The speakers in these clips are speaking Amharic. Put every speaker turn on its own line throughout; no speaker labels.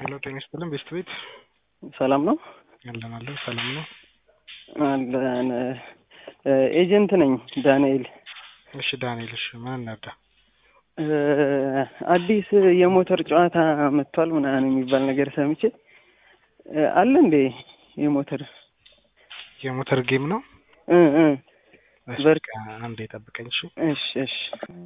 ሄሎ ጤና ይስጥልን ቤስት ቤት
ሰላም ነው
ያለን አለን ሰላም ነው
አለን ኤጀንት ነኝ ዳንኤል
እሺ ዳንኤል እሺ ምን እናዳ
አዲስ የሞተር ጨዋታ መጥቷል ምናምን የሚባል ነገር ሰምቼ አለ እንዴ የሞተር
የሞተር ጌም ነው
እ እ
እሺ
በርቅ-
በቃ አንዴ ጠብቀኝ እሺ
እሺ እሺ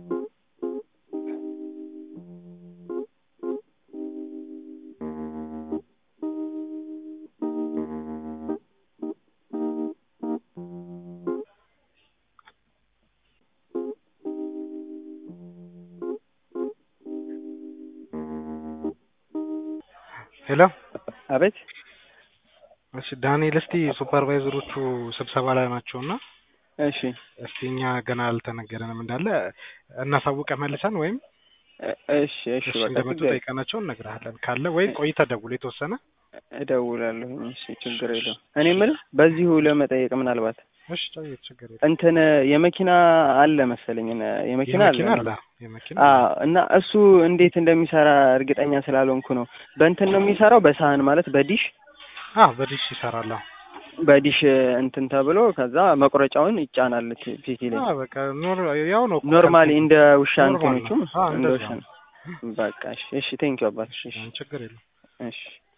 ሄሎ
አቤት
እሺ ዳንኤል እስቲ ሱፐርቫይዘሮቹ ስብሰባ ላይ ናቸውና
እሺ
እስቲ እኛ ገና አልተነገረንም እንዳለ እናሳውቀ መልሰን ወይም
እ- እሺ እሺ
እሺ
በቃ
እንደመጡ
ችግር
ጠይቀናቸው እነግርሃለን ካለ ወይ ቆይተህ ደውል የተወሰነ
እደውላለሁ እሺ ችግር የለውም እኔ የምልህ በዚሁ ለመጠየቅ ምናልባት
እሺ ጠይቅ ችግር የለም
እንትን የመኪና አለ መሰለኝ ነ- የመኪና አለ
የመኪና አለ የመኪና
አዎ እና እሱ እንዴት እንደሚሰራ እርግጠኛ ስላልሆንኩ ነው በእንትን ነው የሚሰራው በሳህን ማለት በዲሽ
አ በዲሽ ይሰራል አዎ
በዲሽ እንትን ተብሎ ከዛ መቁረጫውን ይጫናል ቲ- ፒሲ ላይ
አ በቃ ኖር ያው ነው እኮ
ኖርማሊ እንደ ውሻ
ኖርማል
እንትኖቹ
ነው። አዎ
እንደ
እንደዛ
ውሻ
ነው።
በቃ እሺ እሺ ቴንኪው አባት እሺ
ችግር የለም
እሺ